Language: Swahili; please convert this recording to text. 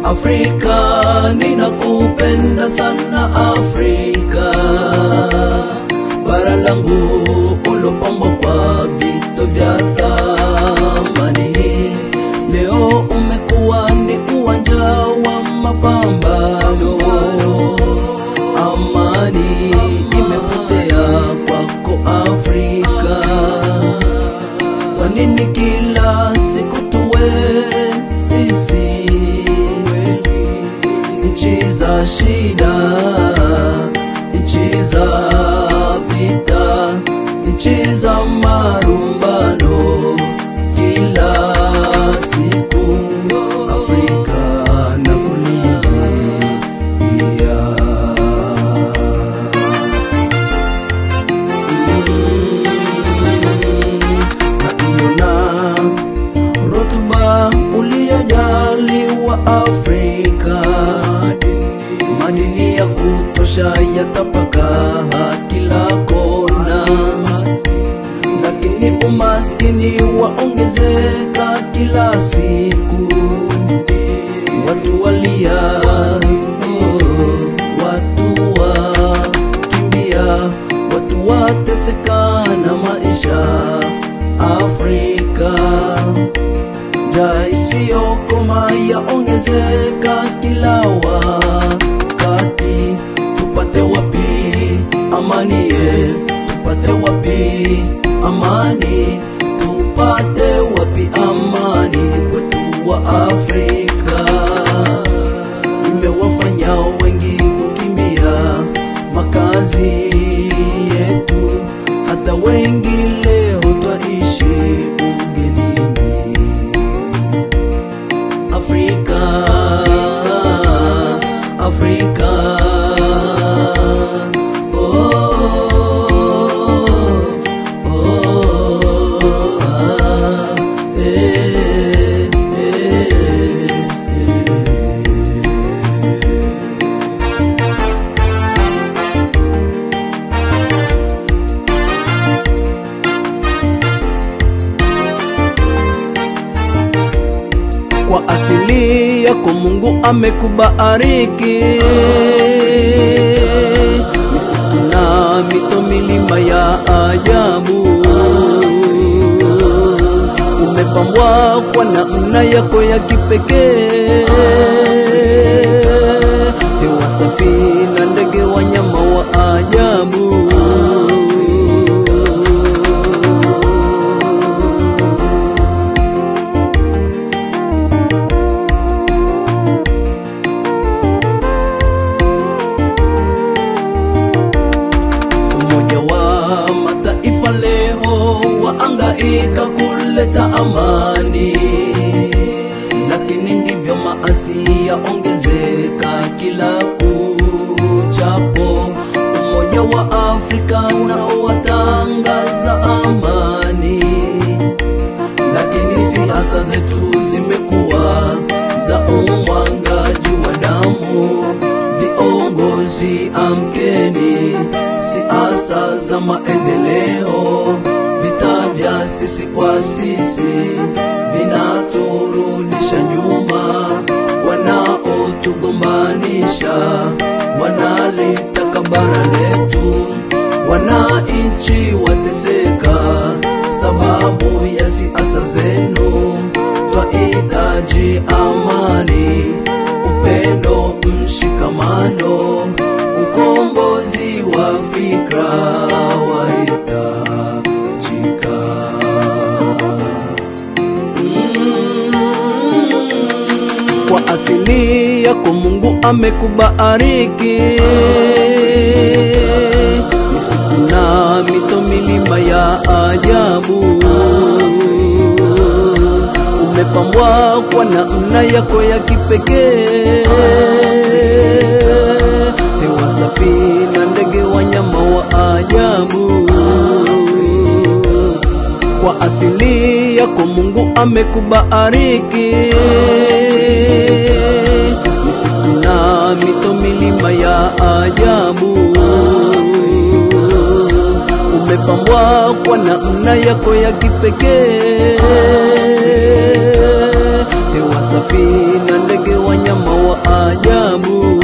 Afrika, ninakupenda sana Afrika, bara langu ulopambwa kwa vito vya thamani. Leo umekuwa ni uwanja wa mapambano, amani imepotea kwako Afrika. Kwa nini kila siku tuwe sisi nchi za shida, nchi za vita, nchi za marumbano kila siku Afrika na kulilia naiona rutuba uliyojaliwa Afrika, madini ya kutosha yatapakaa kila kona, lakini umaskini waongezeka kila siku, watu walia, oh, watu wakimbia, watu wateseka na maisha Afrika njaa isiyokoma yaongezeka kila wakati. Tupate wapi amani ye? Tupate wapi amani? Tupate wapi amani kwetu wa Afrika? Imewafanya wengi kukimbia makazi yetu, hata wengi leo twaishi ugenini. Afrika, Afrika, oh, oh, ah, eh, eh, kwa asili yako Mungu amekubariki misitu na mito, milima ya ajabu. Umepambwa kwa namna yako ya kipekee, hewa safi na ndege, wanyama wa ajabu. Umoja wa Mataifa leo waangaika kuleta amani, lakini ndivyo maasi yaongezeka kila kuchapo. Umoja wa Afrika nao watangaza amani, lakini siasa zetu zimekuwa za umwangaji wa damu. Viongozi amkeni, siasa za maendeleo, vita vya sisi kwa sisi vinaturudisha nyuma. Wanaotugombanisha wanalitaka bara letu, wananchi wateseka sababu ya siasa zenu. Twahitaji amani, upendo, mshikamano, ukombozi wa fikra wahitajika. Mm, Kwa asili yako Mungu amekubariki misitu na mito, milima ya ajabu umepambwa kwa namna yako ya kipekee, hewa safi na ndege, wanyama wa ajabu. Kwa asili yako Mungu amekubariki misitu na mito, milima ya ajabu umepambwa kwa namna yako ya kipekee, hewa safi na ndege wanyama wa ajabu